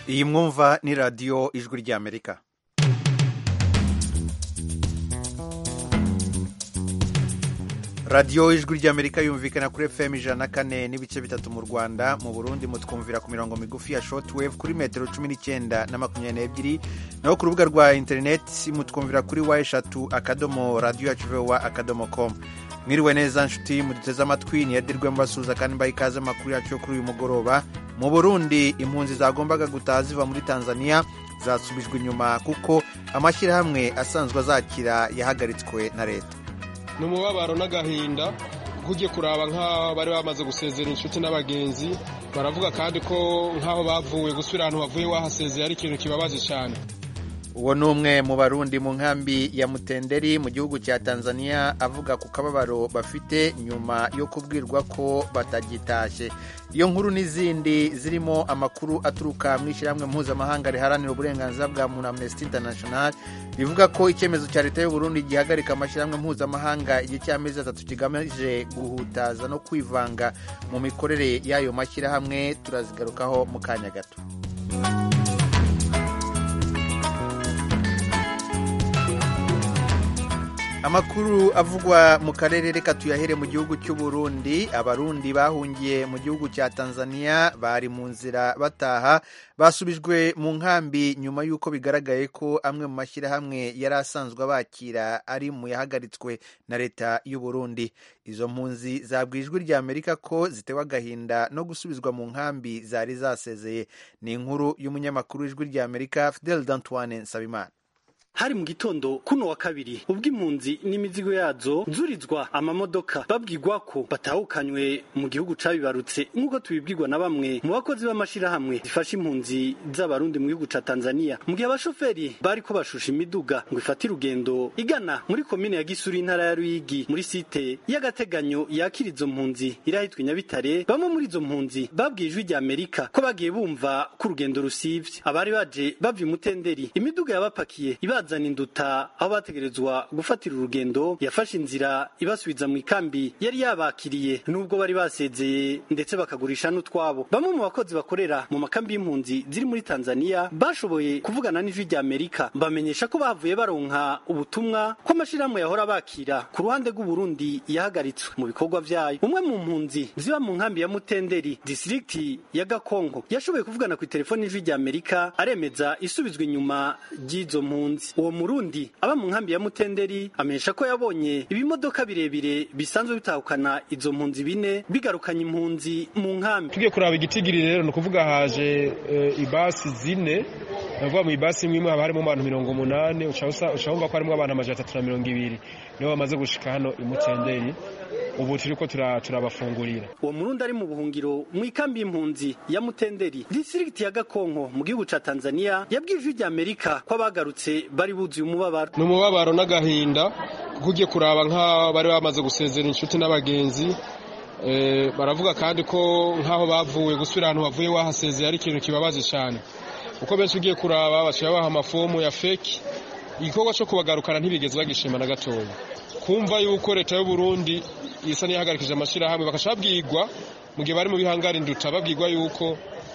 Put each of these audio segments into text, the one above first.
iyi mwumva ni radiyo ijwi ry'amerika radiyo ijwi ry'amerika yumvikana kuri fm ijana na kane n'ibice bitatu mu rwanda mu burundi mutwumvira ku mirongo migufi ya shortwave kuri metero cumi n'icyenda na makumyabiri n'ebyiri naho ku rubuga rwa interineti mutwumvira kuri wa eshatu akadomo radiyo yacu vowa akadomo komu mwiriwe neza nshuti muduteze amatwi niyadirwe mbasuhuza kandi mbaha ikaze amakuru yacu yo kuri uyu mugoroba mu burundi impunzi zagombaga gutaha ziva muri tanzania zasubijwe inyuma kuko amashyirahamwe asanzwe azakira yahagaritswe na leta ni umubabaro n'agahinda kuko ugiye kuraba nk'aho bari bamaze gusezera inshuti n'abagenzi baravuga kandi ko nk'aho bavuye gusubira ahantu bavuye wahasezeye ari ikintu kibabaje cyane uwo ni umwe mu barundi mu nkambi ya mutenderi mu gihugu cya tanzania avuga ku kababaro bafite nyuma yo kubwirwa ko batagitashye iyo nkuru n'izindi zirimo amakuru aturuka mu ishyirahamwe mpuzamahanga riharanira uburenganzira bwa muntu amnesty international bivuga ko icyemezo cya leta y'u Burundi gihagarika amashyirahamwe mpuzamahanga igihe cy'amezi atatu kigamije guhutaza no kwivanga mu mikorere y'ayo mashyirahamwe turazigarukaho mu kanya gato amakuru avugwa mu karere reka tuyahere mu gihugu cy'u Burundi abarundi bahungiye mu gihugu cya tanzania bari mu nzira bataha basubijwe mu nkambi nyuma y'uko bigaragaye ko amwe mu mashyirahamwe yari asanzwe abakira ari mu yahagaritswe na leta y'u Burundi izo mpunzi zabwiye ijwi rya amerika ko zitewe agahinda no gusubizwa mu nkambi zari zasezeye ni inkuru y'umunyamakuru w'ijwi rya amerika fidel d'antoine nsabimana hari mu gitondo kuno wa kabiri ubwo impunzi n'imizigo yazo nzurizwa amamodoka babwirwa ko batahukanywe mu gihugu cabibarutse nk'uko tubibwirwa na bamwe mu bakozi b'amashirahamwe zifasha impunzi z'abarundi mu gihugu ca Tanzania mu gihe abashoferi bari ko bashusha imiduga ngo ifate urugendo igana muri komine ya Gisuri intara ya Ruyigi muri site y'agateganyo yakira izo mpunzi irahitwa Nyabitare bamwe muri izo mpunzi babwiye ijwi rya Amerika ko bagiye bumva ko urugendo rusivye abari baje bava imutenderi imiduga yabapakiye ibaza bazana induta aho bategerezwa gufatira urugendo yafashe inzira ibasubiza mu ikambi yari yabakiriye nubwo bari basezeye ndetse bakagurisha n'utwabo bamwe mu bakozi bakorera mu makambi y'impunzi ziri muri Tanzania bashoboye kuvugana n'ijwi rya Amerika bamenyesha ko bavuye baronka ubutumwa ko amashirahamwe yahora bakira ku ruhande rw'u Burundi yahagaritswe mu bikorwa vyayo umwe mu mpunzi ziba mu nkambi ya Mutenderi district ya Gakongo yashoboye kuvugana ku telefoni y'ijwi rya Amerika aremeza isubizwa inyuma ry'izo mpunzi uwo murundi aba mu nkambi ya mutenderi amenyesha ko yabonye ibimodoka birebire bisanzwe bitahukana izo mpunzi bine bigarukanye impunzi mu nkambi tugiye kuraba igitigiri rero ni ukuvuga haje uh, ibasi zine navuga mu ibasi imwe imwe haba harimo abantu mirongo umunani uca wumva ko harimo abantu amajana atatu na mirongo ibiri nibo bamaze gushika hano imutenderi ubu turiko turabafungurira uwo murundi ari mu buhungiro mu ikambi y'impunzi ya mutenderi district ya gakonko mu gihugu ca tanzania yabwiye ijwi rya amerika ko abagarutse bari buzuye umubabaro ni umubabaro n'agahinda kuko ugiye kuraba nk'aho bari bamaze gusezera inshuti n'abagenzi baravuga kandi ko nk'aho bavuye gusubira ahantu bavuye wahasezeye ari ikintu kibabaje cyane kuko benshi ugiye kuraba baciye baha amafomu ya feki igikorwa cyo kubagarukana ntibigeze bagishima na gatoya kumva yuko leta y'u Burundi isa n'iyahagarikije amashyirahamwe bakaca babwirwa mu gihe bari mu bihangara induta babwirwa yuko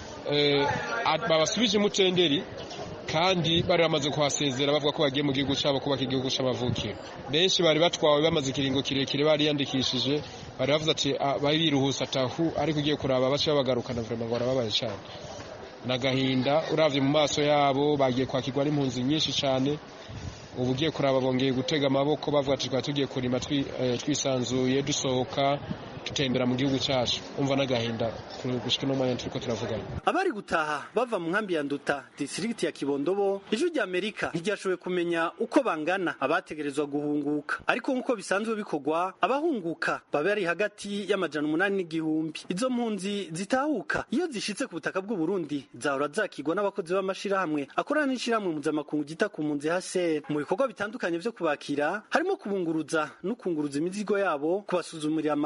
babasubije imutenderi kandi bari bamaze kuhasezera bavuga ko bagiye mu gihugu cyabo kubaka igihugu cy'amavukiro benshi bari batwawe bamaze ikiringo kirekire bariyandikishije bari bavuze ati bari biruhusa atahu ariko ugiye kuraba bace babagarukana vrema ngo barababaye cyane nagahinda uravye mu maso yabo bagiye kwakirwa n'impunzi nyinshi cyane ubu ugiye kuraba bongeye gutega amaboko bavuga ati twari tugiye kurima twisanzuye dusohoka tutembera mu gihugu cyacu umva n'agahinda gushika no mwanya turiko turavugana abari gutaha bava mu nkambi ya nduta district ya kibondobo ijwi rya amerika ntiryashoboye kumenya uko bangana abategerezwa guhunguka ariko nk'uko bisanzwe bikorwa abahunguka baba bari hagati y'amajana umunani n'igihumbi izo mpunzi zitahuka iyo zishitse ku butaka bw'u Burundi zahora zakigwa n'abakozi b'amashirahamwe akorana n'ishirahamwe mpuzamakungu gita ku mpunzi HCR mu bikorwa bitandukanye vyo kubakira harimo kubunguruza no kunguruza imizigo yabo kubasuzumira amagara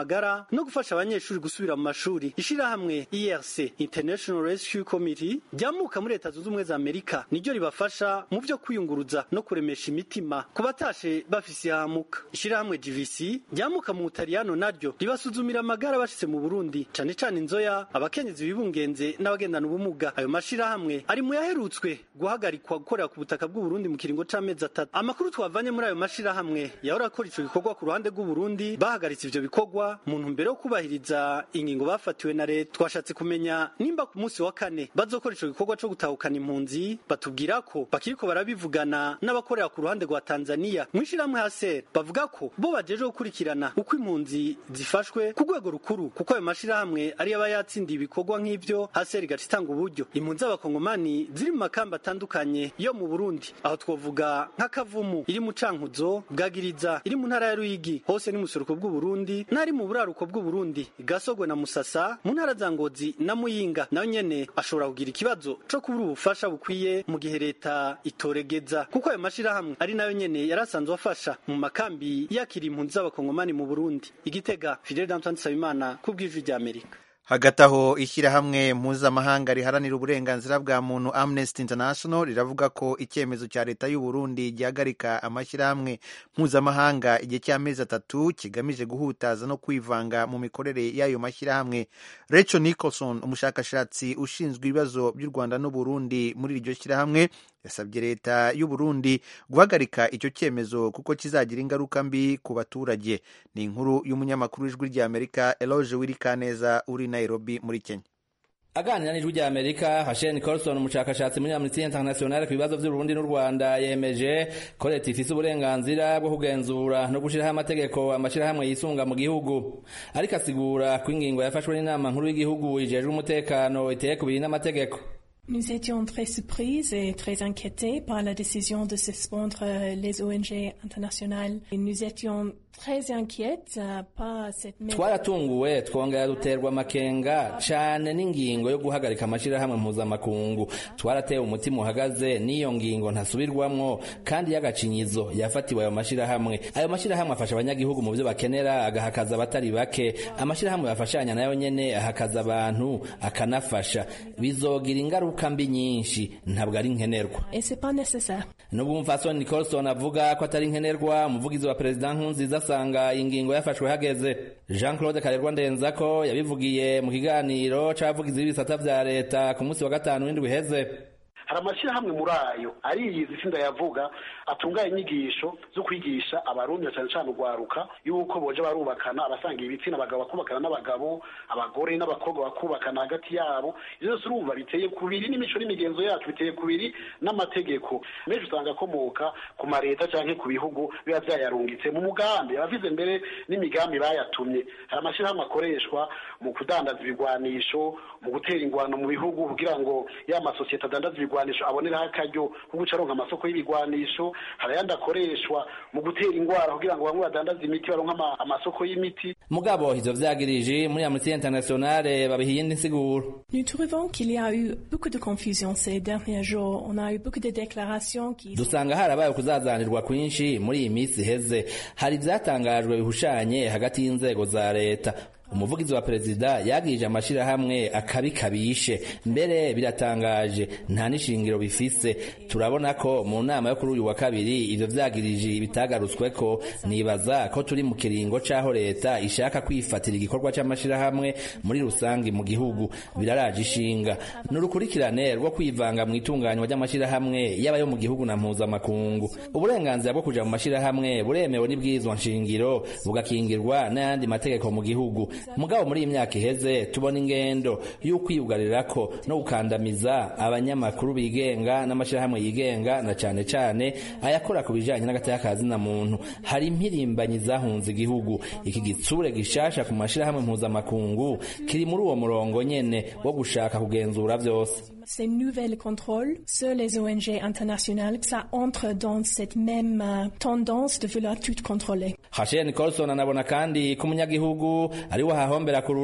no gufasha abanyeshuri gusubira mu mashuri ishirahamwe IRC International Rescue Committee ryamuka muri leta zunze ubumwe za Amerika niryo ribafasha mu vyo kwiyunguruza no kuremesha imitima ku batashe bafise ihamuka ishirahamwe GVC ryamuka mu Butaliyano naryo ribasuzumira amagara bashitse mu Burundi cane cane inzoya abakenyezi bibungenze n'abagendana ubumuga ayo mashirahamwe ari mu yaherutswe guhagarikwa gukorera ku butaka bw'u Burundi mu kiringo c'amezi atatu amakuru twavanye muri ayo mashirahamwe yahora akora ico gikorwa ku ruhande rw'u Burundi bahagaritse ivyo bikorwa mu ntumbero yo kubahiriza ingingo bafatiwe na leta twashatse kumenya nimba ku munsi wa kane bazokora ico gikorwa co gutahukana impunzi batubwira ko bakiriko barabivugana n'abakorera ku ruhande rwa Tanzania mwishirahamwe haser bavuga ko bo bajeje gukurikirana uko impunzi zifashwe ku rwego rukuru kuko ayo mashirahamwe ari aba yatsindiye ibikorwa nk'ivyo haser igaca itanga uburyo impunzi z'abakongomani ziri mu makamba atandukanye yo mu Burundi aho twovuga nk'akavumu iri mu cankuzo bwagiriza iri mu ntara ya Ruyigi hose ni musuruko bw'u Burundi n'ari mu buraruko bw'u Burundi gasogwe na Musasa mu ntara za Ngozi na Muyinga nayo nyene ashobora kugira ikibazo co kubura ubufasha bukwiye mu gihe leta itoregeza kuko ayo mashirahamwe ari nayo nyene yarasanzwe afasha mu makambi yakira impunzi z'abakongomani mu Burundi igitega Fidel Danton Sabimana ku bw'ijwi rya Amerika hagati aho ishyirahamwe mpuzamahanga riharanira uburenganzira bwa muntu amnesty international riravuga ko icyemezo cya leta y'u Burundi gihagarika amashyirahamwe mpuzamahanga igihe cy'amezi atatu kigamije guhutaza no kwivanga mu mikorere y'ayo mashyirahamwe Rachel Nicholson umushakashatsi ushinzwe ibibazo by'u Rwanda n'u Burundi muri iryo shyirahamwe yasabye leta y'u Burundi guhagarika icyo cyemezo kuko kizagira ingaruka mbi ku baturage ni inkuru y'umunyamakuru w'ijwi ry'Amerika Eloge Wirikaneza uri Nairobi muri Kenya aganira n'ijwi rya Amerika Hashen Colson umushakashatsi muri Amnesty International ku bibazo by'u Burundi n'u Rwanda yemeje ko leta ifise uburenganzira bwo kugenzura no gushiraho amategeko amashirahamwe yisunga mu gihugu ariko asigura ko ingingo yafashwe n'inama nkuru y'igihugu ijejwe umutekano iteye kubiri n'amategeko Nous étions très surprises et très inquiétés par la décision de suspendre les ONG internationales. Et nous étions très inquiètes par cette twaratunguwe twongera duterwa amakenga cane n'ingingo yo guhagarika amashirahamwe mpuzamakungu twaratewe umutima uhagaze n'iyo ngingo ntasubirwamwo kandi y'agacinyizo yafatiwe ayo mashirahamwe ayo mashirahamwe afasha abanyagihugu mu byo bakenera agahakaza abatari bake amashirahamwe bafashanya nayo nyene ahakaza abantu akanafasha bizogira ingaruka mbi nyinshi ntabwo ari nkenerwa nubwo umupfasoni Nicholson avuga ko atari nkenerwa umuvugizi wa perezida Nkurunziza asanga ingingo yafashwe hageze Jean Claude Karerwa Ndenzako yabivugiye mu kiganiro c'abavugizi b'ibisata vya leta ku munsi wa gatanu w'indwi iheze hari amashyirahamwe muri ayo ariyizi itsinda yavuga atunganya inyigisho zo kwigisha abarundi cyane cyane urwaruka yuko boje barubakana abasanga ibitsina abagabo bakubakana n'abagabo abagore n'abakobwa bakubakana hagati yabo ibyo byose urumva biteye kubiri n'imico n'imigenzo yacu biteye kubiri n'amategeko menshi usanga akomoka ku mareta cyangwa ku bihugu biba byayarungitse mu mugambi abavize mbere n'imigambi bayatumye hari amashyirahamwe akoreshwa mu kudandaza ibigwanisho mu gutera ingwano mu bihugu kugira ngo ya masosiyete adandaza ibigwanisho aboneraho akaryo ko guca aronka amasoko y'ibigwanisho hari ayandi akoreshwa mu gutera ingwara kugira ngo bamwe badandaze imiti baronka amasoko y'imiti mugabo ivyo vyagirije muri Amnesty International babiha iyindi nsiguro Nous trouvons qu'il y a eu beaucoup de confusion ces derniers jours. On a eu beaucoup de déclarations qui dusanga harabaye ukuzazanirwa kwinshi muri iyi minsi iheze hari ivyatangajwe bihushanye hagati y'inzego za leta umuvugizi wa perezida yagirije amashirahamwe akabi kabishe mbere biratangaje nta n'ishingiro bifise turabona ko mu nama yo kuri uyu wa kabiri ivyo vyagirije bitagarutsweko nibaza ko turi mu kiringo c'aho leta ishaka kwifatira igikorwa c'amashirahamwe muri rusangi mu gihugu biraraje ishinga n'urukurikirane rwo kwivanga mu itunganywa ry'amashirahamwe yaba yo mu gihugu na mpuzamakungu uburenganzira bwo kuja mu mashirahamwe buremewe n'ibwirizwa nshingiro bugakingirwa n'ayandi mategeko mu gihugu mugabo muri iyi myaka iheze tubona ingendo y'ukwiyugarirako no gukandamiza abanyamakuru bigenga n'amashirahamwe yigenga na cane cane ayakora ku bijanye n'agateka na muntu hari impirimbanyi zahunze igihugu iki gitsure gishasha ku mashirahamwe mpuzamakungu kiri muri uwo murongo nyene wo gushaka kugenzura vyose ces nouvelles contrôles sur les ONG internationales, ça entre dans cette même euh, tendance de vouloir tout contrôler. Hashen Colson anabona kandi ko umunyagihugu ari we ahahombera kurusha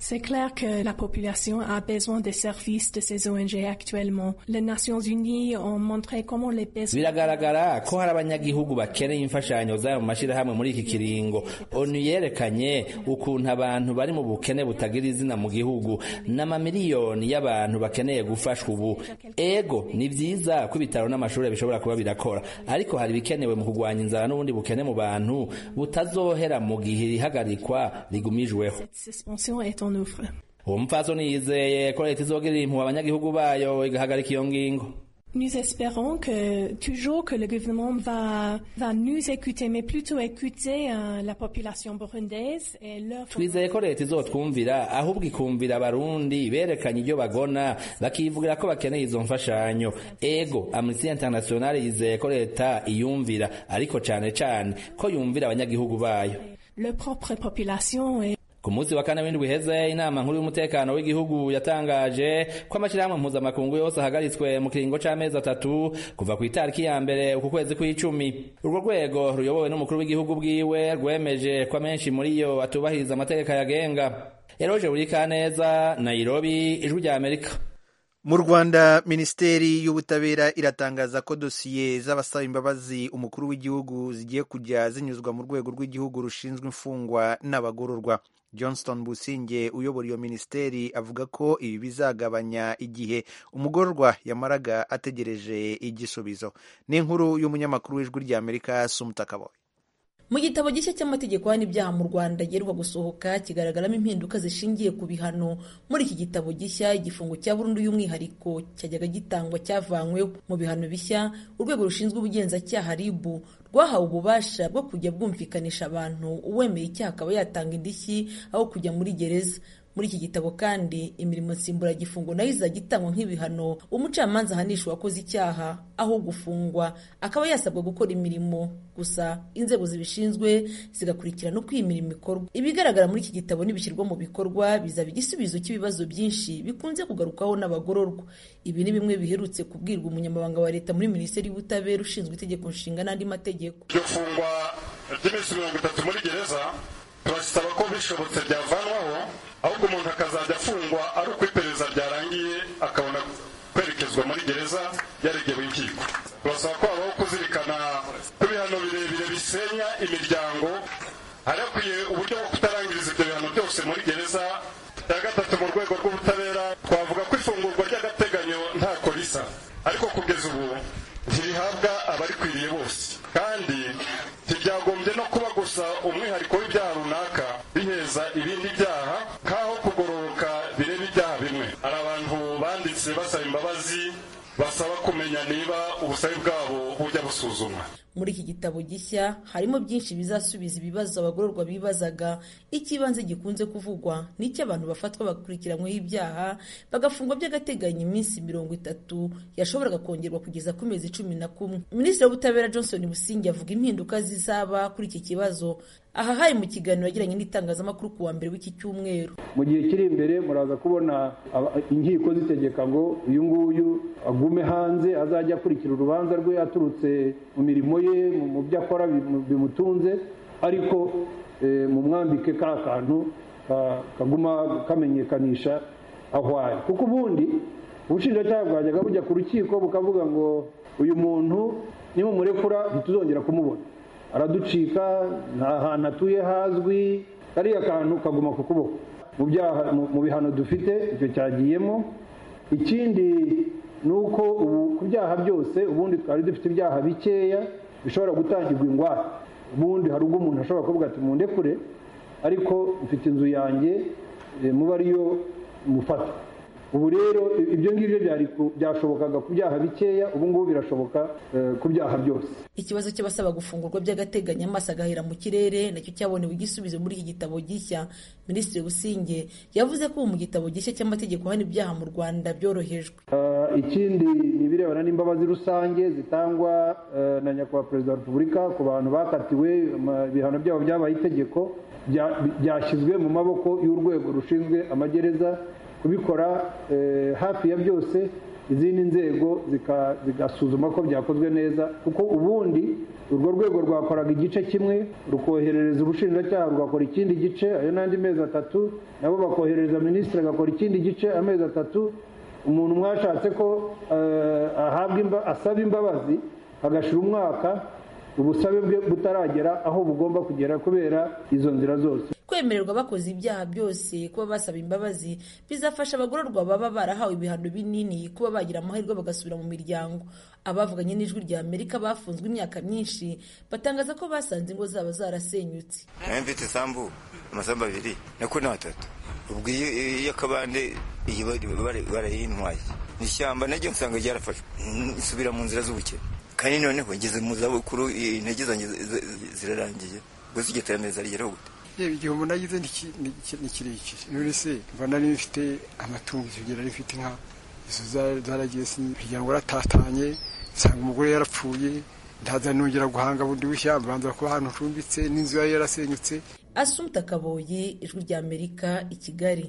C'est clair que la population a besoin des services de ces ONG actuellement. Les Nations Unies ont montré comment les besoins... biragaragara ko hari abanyagihugu bakeneye imfashanyo zabo mu mashyirahamwe muri iki kiringo onu yerekanye ukuntu abantu bari mu bukene butagira izina mu gihugu n'amamiliyoni y'abantu bakeneye gufashwa ubu ego ni vyiza ko ibitaro n'amashuri bishobora kuba birakora ariko hari ibikenewe mu kurwanya inzara n'ubundi bukene mu bantu butazohera mu gihe ihagarikwa rigumijweho Cette suspension est en œuvre. uwo mupfasoni yizeye ko leta izogirira impuhwe abanyagihugu bayo igahagarika iyo ngingo Nous espérons que toujours que le gouvernement va, va nous écouter, mais plutôt écouter euh, la population burundaise et leur... twizeye ko leta izotwumvira ahubwo ikumvira abarundi berekanye ibyo bagona bakivugira ko bakeneye izo mfashanyo ego amnesty international yizeye ko leta iyumvira ariko cane cane ko yumvira abanyagihugu bayo leur propre population et ku munsi wa kane w'indwi iheze inama nkuru y'umutekano w'igihugu yatangaje ko amashyirahamwe mpuzamakungu yose ahagaritswe mu kiringo c'amezi atatu kuva ku itariki ya mbere uku kwezi kw'icumi urwo rwego ruyobowe n'umukuru w'igihugu bwiwe rwemeje ko amenshi muri yo atubahiriza amategeko yagenga eroje burikaneza nairobi ijwi rya amerika mu rwanda minisiteri y'ubutabera iratangaza ko dosiye z'abasaba imbabazi umukuru w'igihugu zigiye kujya zinyuzwa mu rwego rw'igihugu rushinzwe imfungwa n'abagororwa johnston businge uyobora iyo minisiteri avuga ko ibi bizagabanya igihe umugororwa yamaraga ategereje igisubizo ni inkuru y'umunyamakuru w'ijwi ry'amerika sumutakaboye mu gitabo gishya cy'amategeko hano ibyaha mu rwanda giheruka gusohoka kigaragaramo impinduka zishingiye ku bihano muri iki gitabo gishya igifungo cya burundu y'umwihariko cyajyaga gitangwa cyavanyweho mu bihano bishya urwego rushinzwe ubugenzacyaha ribu rwahawe ububasha bwo kujya bwumvikanisha abantu uwemeye icyaha akaba yatanga indishyi aho kujya muri gereza muri iki gitabo kandi imirimo nsimburagifungo nayo izajya itangwa nk'ibihano umucamanza ahanisha uwakoze icyaha aho gufungwa akaba yasabwa gukora imirimo gusa inzego zibishinzwe zigakurikirana uko iyi mirimo ikorwa ibigaragara muri iki gitabo nibishyirwa mu bikorwa bizaba igisubizo cy'ibibazo byinshi bikunze kugarukaho n'abagororwa ibi ni bimwe biherutse kubwirwa umunyamabanga wa leta muri minisiteri y'ubutabera ushinzwe itegeko nshinga n'andi mategeko iryo fungwa ry'iminsi mirongo itatu muri gereza turasaba ko bishobotse byavanwaho ahubwo umuntu akazajya afungwa ari uko iperereza ryarangiye akabona kwerekezwa muri gereza yaregewe inkiko turasaba ko habaho kuzirikana ko ibihano birebire bisenya imiryango hari hakwiye uburyo bwo kutarangiriza ibyo bihano byose muri gereza cya gatatu mu rwego rw'ubutabera twavuga ko ifungurwa ry'agateganyo ntako risa ariko kugeza ubu ntirihabwa abarikwiriye bose kandi ntibyagombye no kuba gusa umwihariko w'ibyaha runaka biheza ibindi byaha nk'aho kugororoka bireba ibyaha bimwe hari abantu banditse basaba imbabazi basaba kumenya niba ubusabe bwabo bujya busuzumwa muri iki gitabo gishya harimo byinshi bizasubiza ibibazo abagororwa bibazaga icy'ibanze gikunze kuvugwa ni abantu bafatwa bakurikiranyweho ibyaha bagafungwa by'agateganyo iminsi mirongo itatu yashoboraga kongerwa kugeza ku mezi cumi na kumwe minisitiri w'ubutabera johnson busingi avuga impinduka zizaba kuri iki kibazo aha hari mu kiganiro yagiranye n'itangazamakuru ku wa mbere w'iki cyumweru mu gihe kiri imbere muraza kubona inkiko zitegeka ngo uyu nguyu agume hanze azajya akurikira urubanza rwe aturutse mu mirimo ye mu byo akora bimutunze ariko mu mwambike ka kantu kaguma kamenyekanisha aho ari kuko ubundi ubushinjacyaha bwajyaga bujya ku rukiko bukavuga ngo uyu muntu nimumurekura ntituzongera kumubona araducika nta hantu atuye hazwi kariya kantu kaguma ku kuboko mu bihano dufite icyo cyagiyemo ikindi ni uko ubu ku byaha byose ubundi twari dufite ibyaha bikeya bishobora gutangirwa ingwate ubundi hari ubwo umuntu ashobora kuvuga ati mundekure ariko mfite inzu yanjye muba ariyo mufata ubu rero ibyo ngibyo byashobokaga ku byaha bikeya ubu ngubu birashoboka ku byaha byose ikibazo cy'abasaba gufungurwa by'agateganyo amaso agahera mu kirere nacyo cyabonewe igisubizo muri iki gitabo gishya minisitiri businge yavuze ko mu gitabo gishya cy'amategeko hano ibyaha mu rwanda byorohejwe ikindi ni ibirebana n'imbabazi rusange zitangwa na nyakubahwa perezida wa repubulika ku bantu bakatiwe ibihano byabo byabaye itegeko byashyizwe mu maboko y'urwego rushinzwe amagereza kubikora hafi ya byose izindi nzego zigasuzuma ko byakozwe neza kuko ubundi urwo rwego rwakoraga igice kimwe rukoherereza ubushinjacyaha rugakora ikindi gice ayo n'andi mezi atatu nabo bakoherereza minisitiri agakora ikindi gice amezi atatu umuntu mwashatse ko ahabwa asaba imbabazi agashira umwaka ubusabe bwe butaragera aho bugomba kugera kubera izo nzira zose kwemererwa bakoze ibyaha byose kuba basaba imbabazi bizafasha abagororwa baba barahawe ibihano binini kuba bagira amahirwe bagasubira mu miryango abavuganye n'ijwi rya amerika bafunzwe imyaka myinshi batangaza ko basanze ingo zabo zarasenyutse nawe mfite isambu amasambu abiri nako ni atatu ubwo iyo akabande iyi barayintwaye ni ishyamba naryo nsanga ryarafashwe nsubira mu nzira z'ubukene kandi noneho ngeze mu zabukuru intege zanjye zirarangiye gusa iryo terambere zarigeraho gute yewe igihe umuntu agize ni kirekire none se mba nari mfite amatungo icyo gihe nari mfite inka izo zaragiye imiryango yaratatanye nsanga umugore yarapfuye ndaza nongera guhanga bundi bushya mbanza kuba ahantu ncumbitse n'inzu yari yarasenyutse asumta kaboye ijwi rya amerika i kigali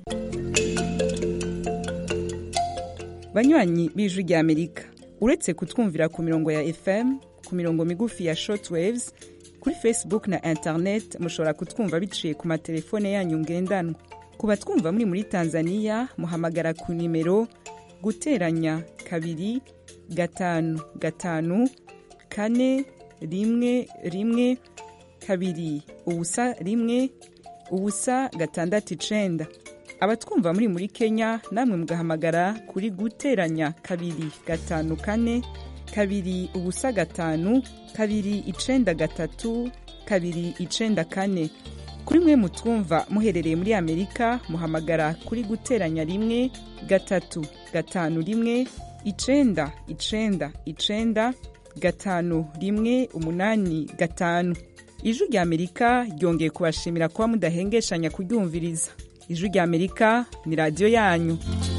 banywanyi b'ijwi rya amerika uretse kutwumvira ku mirongo ya fm ku mirongo migufi ya shortwaves kuri facebook na internet mushobora kutwumva biciye ku matelefone yanyu ngendanwa ku batwumva muri muri tanzania muhamagara ku nimero guteranya kabiri gatanu gatanu kane rimwe rimwe kabiri ubusa rimwe ubusa gatandatu icenda abatwumva muri muri kenya namwe mugahamagara kuri guteranya kabiri gatanu kane kabiri ubusa gatanu kabiri icenda gatatu kabiri icenda kane kuri mwe mutwumva muherereye muri amerika muhamagara kuri guteranya rimwe gatatu gatanu rimwe icenda icenda icenda gatanu rimwe umunani gatanu ijwi rya amerika ryongeye kubashimira kuba mudahengeshanya kuryumviriza ijwi rya amerika ni radiyo yanyu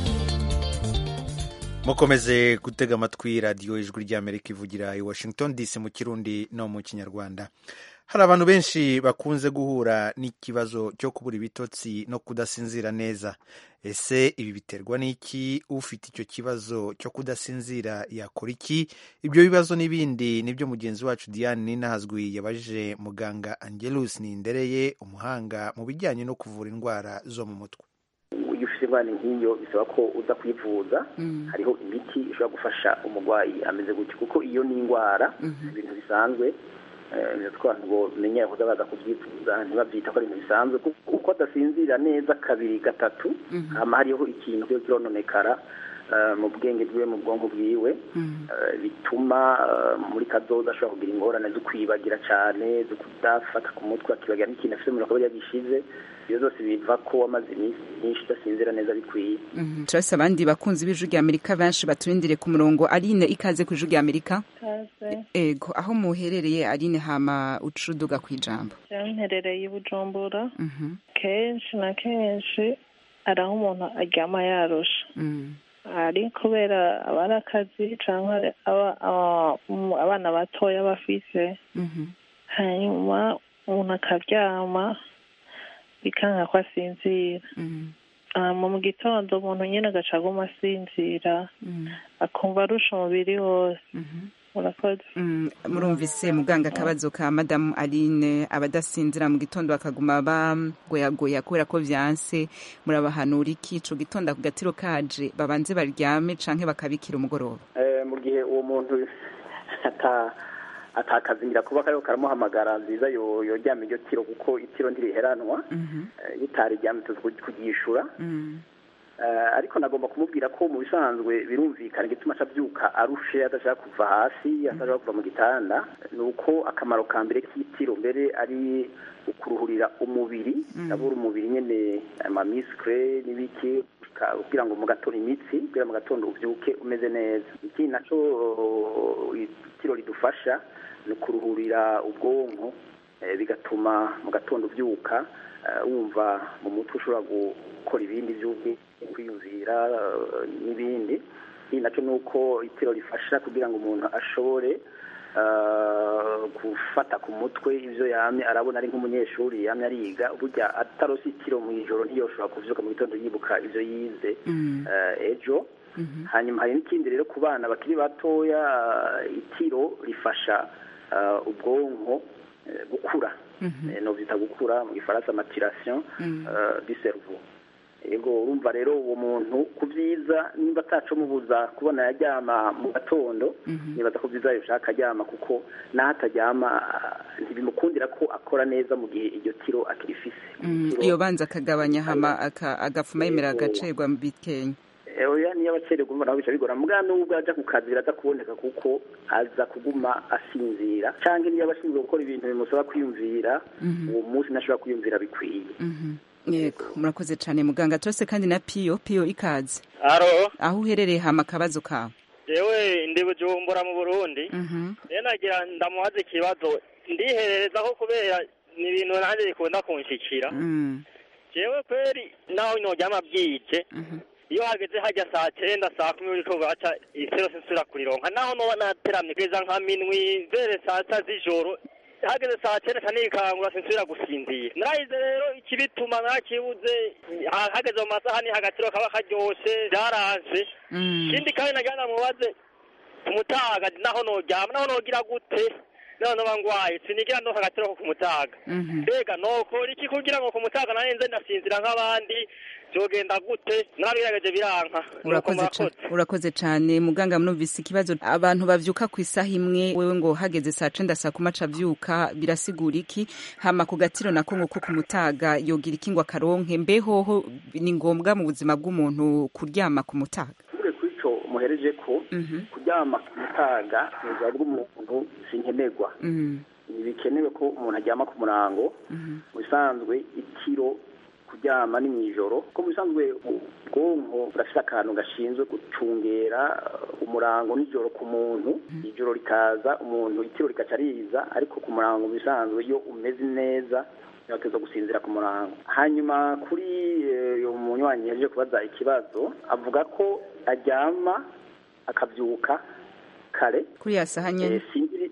mukomeze gutega amatwi radiyo ijwi ry'amerika ivugira i washington dc mu kirundi no mu kinyarwanda hari abantu benshi bakunze guhura n'ikibazo cyo kubura ibitotsi no kudasinzira neza ese ibi biterwa n'iki ufite icyo kibazo cyo kudasinzira yakora iki ibyo bibazo n'ibindi nibyo mugenzi wacu diane ninahazwi yabajije muganga angelus nindereye umuhanga mu bijyanye no kuvura indwara zo mu mutwe iyo ufite indwara nk'iyo bisaba ko uza kwivuza hariho imiti ishobora gufasha umurwayi ameze gutyo kuko iyo ni indwara ibintu bisanzwe abantu ngo menyera kuza baza kubyifuza ntibabyita ko ari ibintu bisanzwe kuko adasinzira neza kabiri gatatu hama hariho ikintu cyo kirononekara mu bwenge bwiwe mu bwonko bwiwe bituma muri kadoza ashobora kugira ingorane zo kwibagira cyane zo kudafata ku mutwe akibagira n'ikintu afite umuntu akaba yagishize ibyo zose biva ko wamaze iminsi myinshi udasinzira neza bikwiye turabona abandi bakunzi b'ijwi rya amerika benshi baturindire ku murongo aline ikaze ku ijwi rya amerika ego aho muherereye aline hama ucuduga ku ijambo mperereye i bujumbura kenshi na kenshi hari aho umuntu aryama yarusha ari kubera aba ari akazi cyangwa abana batoya bafise hanyuma umuntu akaryama bikanga ko asinzira mu gitondo umuntu nyine agaca aguma asinzira akumva arusha umubiri wose murakoze murumvise muganga akabazo ka madamu aline abadasinzira mu gitondo bakaguma bagoyagoya kubera ko byanse murabahanura iki ico gitondo ako gatiro kaje babanze baryame canke bakabikira umugoroba mu gihe uwo muntu atakazimira kuba kariho karamuhamagara nziza yoryama iryo tiro kuko itiro ntiriheranwa ritaryamye tuzi kugishura ariko nagomba kumubwira ko mu bisanzwe birumvikana igituma abyuka arushe adashaka kuva hasi adashaka kuva mu gitanda ni uko akamaro ka mbere k'itiro mbere ari ukuruhurira umubiri ndabura umubiri nyine amamisikire n'ibiki kugira ngo mu gatondo imitsi kugira mu gatondo ubyuke umeze neza ikindi nacyo itiro ridufasha ni ukuruhurira ubwonko bigatuma mu gatondo ubyuka wumva mu mutwe ushobora gukora ibindi by'ubwenge kwiyumvira n'ibindi ikindi nacyo ni uko itiro rifasha kugira ngo umuntu ashobore gufata ku mutwe ibyo yamye arabona ari nk'umunyeshuri yamye ariga burya atarose itiro mu ijoro ntiyoshobora kubyuka mu gitondo yibuka ibyo yize ejo hanyuma hari n'ikindi rero ku bana bakiri batoya eh, itiro rifasha eh, ubwonko eh, gukura Eh, novyita gukura mu gifaransa maturation eh, du cerveau yego urumva rero uwo muntu ku byiza nimba atacomubuza kubona yaryama mu gatondo nibaza ko byiza yoshaka aryama kuko naho ataryama ah, ntibimukundira ko akora neza mu gihe iryo tiro akirifise Mm, iyo banza akagabanya hama aka- agafuma yemera agacerwa mu bikenya Eh, oya niyo abacererwa umva naho bica bigora mbwa nubwo aja ku kazi biraza kuboneka kuko aza kuguma asinzira canke niyo aba ashinzwe gukora ibintu bimusaba kwiyumvira Mhm. uwo munsi ntashobora kwiyumvira bikwiye Mhm. yego murakoze cyane muganga turose kandi na piyo piyo ikaze Aro, aho uherereye hama akabazo kawe jewe ndi bujumbura mu Burundi. Mhm. Rero nagira ndamubaza ikibazo ndihererezaho kubera ni ibintu nanjye bikunda kunshikira. Mm. Jewe kweri naho noryama bwije. Iyo hageze hajya saa cyenda saa kumi uriko gaca isero sinsubira kurironka naho noba nateramye kugeza nka minwi vere saa sita z'ijoro hageze saa cyenda ca nikangura sinsubira gusinzira narahize rero ikibituma narakibuze ha- hageze mu masaha ni hagatiro kaba karyoshe byaraje ikindi kandi nagira ndamubaze kumutaga naho noryama naho nogira gute naho noba ngwaye sinigira no hagatiro ko kumutaga mbega nokora iki kugira ngo kumutaga narenze ndasinzira nk'abandi byogenda gute narabigerageje biranka Nuko urakoze murakoze. ca- urakoze cyane muganga munumvise ikibazo abantu bavyuka ku isaha imwe wewe ngo hageze saa cenda saa kuma avyuka birasigura iki hama ku gatiro nako ngo ko kumutaga yogira iki ngo akaronke mbehoho ni ngombwa mu buzima bw'umuntu kuryama ku mutaga tuvuge kuri ico muhereje ko kuryama ku mutaga ni ubuzima bw'umuntu sinkenerwa Mm. ntibikenewe ko umuntu aryama ku murango mu bisanzwe itiro kuryama ni mw'ijoro ko mu bisanzwe ubwonko burafite akantu gashinzwe gucungera uh, umurango n'ijoro ku muntu ijoro rikaza umuntu itiro rikaca riza ariko ku murango mu bisanzwe iyo umeze neza yategerezwa gusinzira ku murango hanyuma kuri eh, uyu munywanyi yaje kubaza ikibazo avuga ko aryama akabyuka kare kuri ya saha nyene Eh, sinzi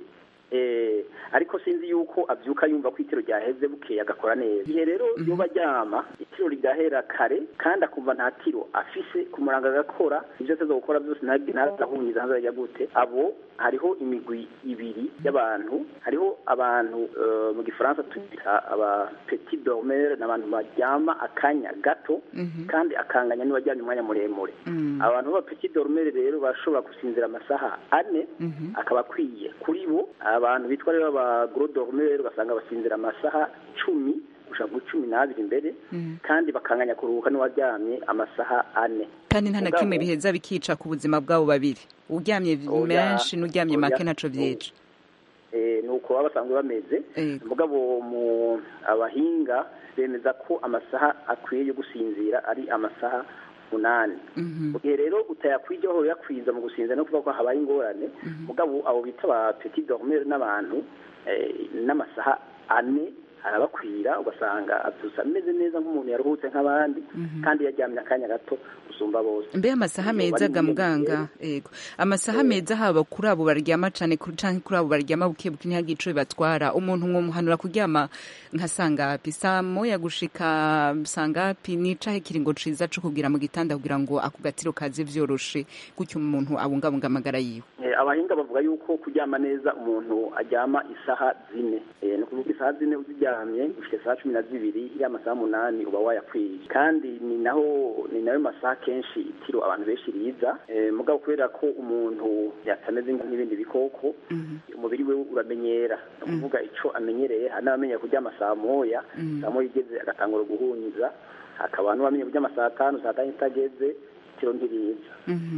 eh, ariko sinzi yuko abyuka yumva ko itiro ryaheze bukeye agakora neza igihe rero yoba aryama itiro rigahera kare kandi akumva nta tiro afise ku murango agakora ibyo ateza gukora byose ntazahunyiza ntazajya gute abo hariho imigwi ibiri y'abantu hariho abantu eh, mu gifaransa twita aba petit dormeur ni abantu baryama akanya gato kandi akanganya n'uwaryamye umwanya muremure abantu b'aba petit dormeur rero bashobora gusinzira amasaha ane akaba akwiye kuri bo abantu bitwa rero aba gros dormeur ugasanga basinzira amasaha cumi gushaka kuri cumi n'abiri imbere kandi bakanganya kuruhuka n'uwaryamye amasaha ane kandi nta na Mugabo- kimwe biheza bikica ku buzima bwabo babiri uryamye Oya, menshi n'uryamye oya. make ntaco vyica Eh, ni uko baba basanzwe bameze mugabo mu abahinga bemeza ko amasaha akwiye yo gusinzira ari amasaha munani mu gihe rero utayakwije aho uyakwiza mu gusinzira no kuvuga ko habaye ingorane mugabo abo bita ba petit dormeur n'abantu eh, n'amasaha ane arabakwira ugasanga abyutse ameze neza nk'umuntu yaruhutse nk'abandi kandi yaryamye akanya gato gusumba bose mbe amasaha Iyo meza bari ga mu muganga ego amasaha meza haba kuri abo baryama cane kuri- canke kuri abo baryama buke buke ntihagire ico bibatwara umuntu mwomuhanura kuryama nka sangapi saa moya gushika sangapi ni cahe kiringo ciza co kugira mu gitanda kugira ngo ako gatiro kaze vyoroshe gutyo umuntu abungabunga amagara yiwe Eh, abahinga bavuga yuko kuryama neza umuntu aryama isaha zine Eh, ni ukuvuga isaha zine uziryamye ufite isaha cumi na zibiri ya masaha munani uba wayakwiye kandi ni naho ni nayo masaha kenshi itiro abantu benshi riza Eh, mugabo kubera ko umuntu yatameze nk'ibindi bikoko umubiri we uramenyera ni ukuvuga ico amenyereye hari n'abamenya kuryama saa moya saa moya igeze agatangura guhunyiza hakaba n'uwamenya kuryama saa tanu saa tanu itageze itiro ntiriza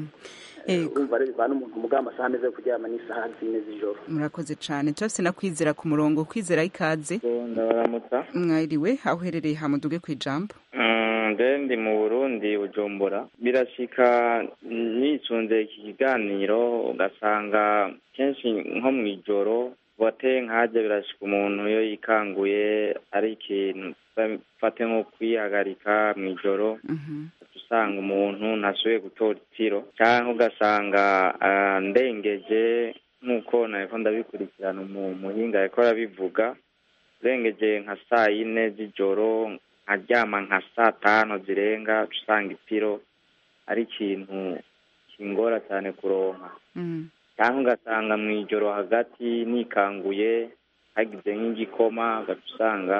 urumva rero bivana umuntu muga amasaha ameze yo kuryama n'isaha zine z'ijoro murakoze cane turafise na kwizera ku murongo kwizera ikaze ndabaramutsa mwiriwe aho uherereye hamuduge kw'ijambo Mm, nje ndi mu burundi bujumbura birashika nisunze iki kiganiro ugasanga kenshi nko mu ijoro bote nkaje birashika umuntu iyo yikanguye ari ikintu fate nko kwihagarika mu ijoro usanga umuntu ntasubiye gutora itiro cyangwa ugasanga ah, ndengeje nk'uko nariko ndabikurikirana mu muhinga yariko arabivuga urengeje nka saa yine z'ijoro nkaryama nka saa tanu zirenga uca usanga itiro ari ikintu ingora cyane kuronka cyangwa ugasanga mu ijoro hagati nikanguye hagize nk'igikoma ugaca usanga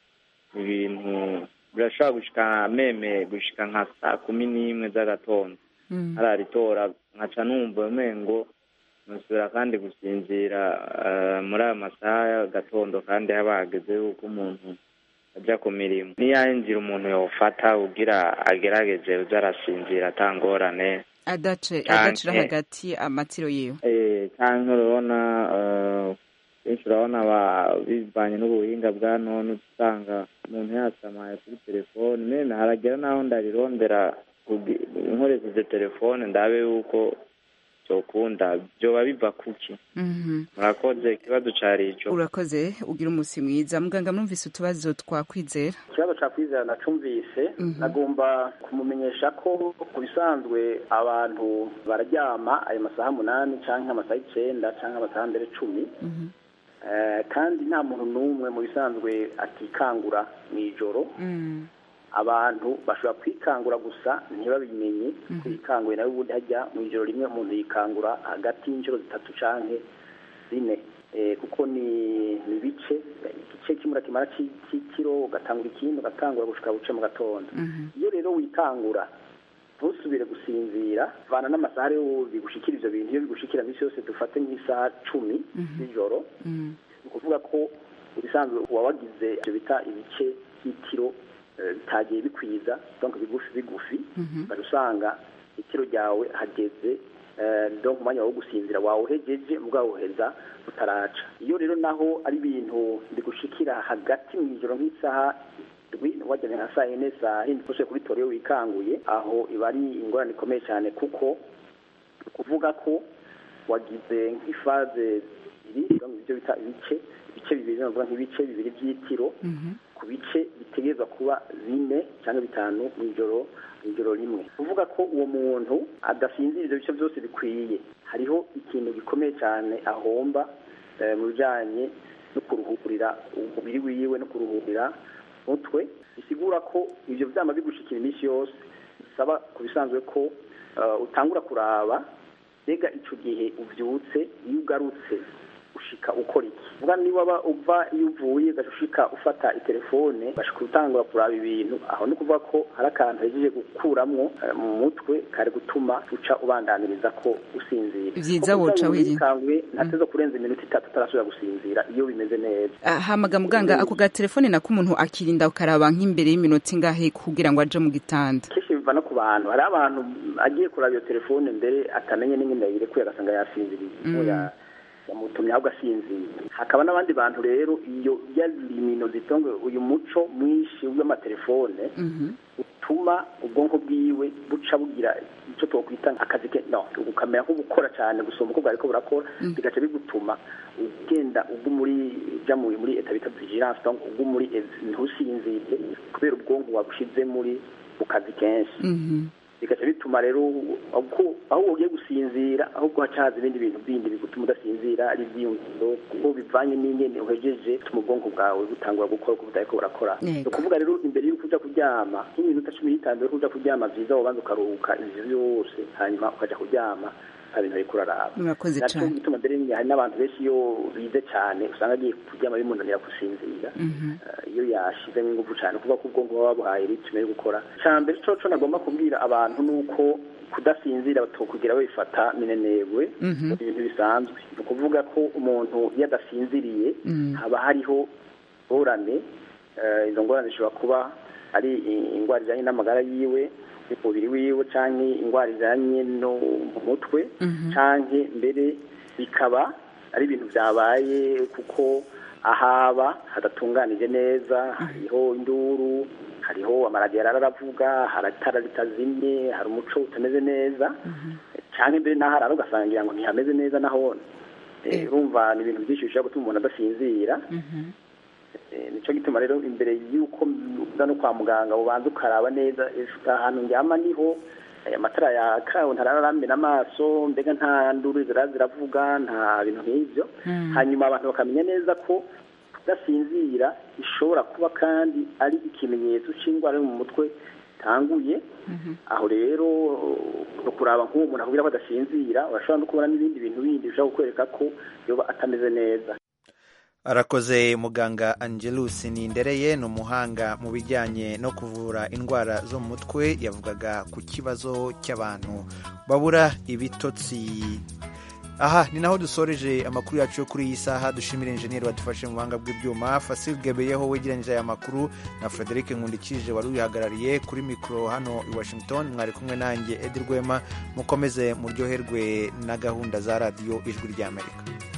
ibintu birashobora gushika meme gushika nka saa kumi n'imwe z'agatondo hararitora nkaca numva umengo nusubira kandi gusinzira eh, muri aya masaha y'agatondo kandi haba hageze yuko umuntu ajya ku mirimo niyahe nzira umuntu yofata kugira agerageje uza arasinzira atangorane adace Canke- adacira hagati amatiro yiwe Eh, cyangwa urabona eh, benshi urabona ba- bivanye n'ubuhinga bwa none usanga umuntu yasamaye kuri telefone meme haragera n'aho ndarirondera kugi- nkoresheje telefone ndabe yuko cyokunda byoba biva kuki Mhm. murakoze ikibazo cari ico urakoze ugira umunsi mwiza muganga mwumvise utubazo twakwizera ikibazo cya kwizera nacumvise nagomba kumumenyesha ko ku bisanzwe abantu bararyama ayo masaha umunani cyangwa amasaha icyenda cyangwa amasaha mbere cumi Eh, kandi nta muntu n'umwe mu bisanzwe atikangura mu ijoro abantu bashobora kwikangura gusa ntibabimenye kwikanguye nawe ubundi hajya mu ijoro rimwe umuntu yikangura hagati y'inshuro zitatu canke zine Eh, kuko ni ni ibice igice kimwe urakimara ci- c'ikiro ugatangura ikindi ugatangura gushika buce mu gatondo iyo rero wikangura ntusubire gusinzira vana n'amasaha rero bigushikira ivyo bintu iyo bigushikira misi yose dufate nk'isaha cumi z'ijoro ni ukuvuga ko ubisanzwe uba wagize ivyo bita ibice by'itiro eh, bitagiye bikwiza donc bigufi bigufi ukajya usanga itiro ryawe hageze eh, donc umwanya wo gusinzira wawuhejeje mugawuheza utaraca iyo rero naho ari ibintu bigushikira hagati mu ijoro nk'isaha ndwi wajyanye nka saa yine saa hindi kose kuri toriyo wikanguye aho iba ari ingorane ikomeye cyane kuko ni ukuvuga ko wagize nk'ifaze ibiri donc ibyo bita ibice ibice bibiri navuga nk'ibice bibiri by'itiro ku bice bitegerezwa kuba bine cyangwa bitanu mu ijoro mu ijoro rimwe kuvuga ko uwo muntu adasinzira ibyo bice byose bikwiye hariho ikintu gikomeye cyane ahomba eh, mu bijyanye no kuruhurira umubiri wiwe no kuruhurira mutwe bisigura ko ibyo byama bigushikira iminsi yose bisaba ku bisanzwe ko eh, utangura kuraba mbega icyo gihe ubyutse iyo ugarutse ushika ukora iki vuga niba waba uva iyo uvuye ugaca ushika ufata itelefone ugashika utangura kuraba ibintu aho ni ukuvuga ko hari akantu hejeje gukuramwo eh, mu mutwe kari gutuma uca ubandaniriza ko usinzira Vyiza Kuko woca usanga wirinda. wikanguye ntateza kurenza iminota itatu utarasubira gusinzira iyo bimeze neza Ah, hamaga muganga ako gatelefone nako umuntu akirinda ukaraba nk'imbere y'iminota ingahe kugira ngo aje mu gitanda kenshi biva no ku bantu hari abantu agiye kuraba iyo telefone mbere atamenye n'ingene yayirekuye agasanga yasinziriye Mm. Oya, yamutumye ahubwo asinzira hakaba n'abandi bantu rero iyo yarimino zitonge uyu muco mwinshi w'amatelefone utuma ubwonko bwiwe buca bugira icyo twakwita akazi ke no bukamera nk'ubukora cyane gusoma uko bwariko burakora bigaca bigutuma ugenda ubwo muri ja muri muri eta bita vigilance donc ubwo muri ev- ntusinzire kubera ubwonko wabushize muri mu kazi kenshi bigaca bituma rero uko aho ugiye gusinzira ahubwo hacaza ibindi bintu bindi bigutuma udasinzira ari ibyiyumviro kuko bivanye n'ingene uhejeje bituma ubwonko bwawe butangura gukora uko butariko burakora Yego. ni ukuvuga rero imbere y'uko uja kuryama nk'iminota cumi n'itanu mbere y'uko uja kuryama vyiza wobanza ukaruhuka ivyo byose hanyuma ukaja kuryama nta bintu ariko uraraba Murakoze Naco cane. gituma mbere nyine hari n'abantu benshi iyo bize cyane usanga agiye kuryama bimunanira gusinzira Eh, iyo yashizemo ingufu cyane kuvuga ko ubwonko buba buhaye ritme yo gukora cya mbere coco nagomba kubwira abantu ni uko kudasinzira batokugira babifata minenegwe Mhm. ibintu bisanzwe ni ukuvuga ko umuntu iyo adasinziriye Mm. haba hariho ngorane eh, izo ngorane zishobora kuba ari i- indwara zijanye n'amagara yiwe umubiri wiwe canke indwara zijanye no mu mutwe canke mbere bikaba ari ibintu byabaye kuko ahaba hadatunganije neza hariho induru hariho amaradiyo aravuga hari itara ritazimye hari umuco utameze neza canke mbere n'aho arara ugasanga ngira ngo ntihameze neza naho Eh, urumva ni ibintu byinshi bishobora gutuma umuntu adasinzira Eh, nico gituma rero imbere y'uko uza no kwa muganga ubanza ukaraba neza ese ahantu ndyama niho aya matara yaka ntararambira amaso mbega nta nduru zira ziravuga nta bintu nk'ivyo hanyuma abantu bakamenya neza ko kudasinzira ishobora kuba kandi ari ikimenyetso c'indwara yo mu mutwe itanguye aho rero no kuraba nk'uwo muntu akubwira ko adasinzira urashobora no kubona n'ibindi bintu bindi bishobora kukwereka ko yoba atameze neza arakoze muganga angelus nindereye ni umuhanga mu bijyanye no kuvura indwara zo mu mutwe yavugaga ku kibazo cy'abantu babura ibitotsi aha ni naho dusoreje amakuru yacu yo kuri iyi saha dushimira injeniyeri wadufashe mu buhanga bw'ibyuma fasil gebeyeho wegeranyije aya makuru na frederic nkundikije wari uyihagarariye kuri mikoro hano i washington mwari kumwe nanjye edi rwema mukomeze muryoherwe na gahunda za radiyo ijwi ry'amerika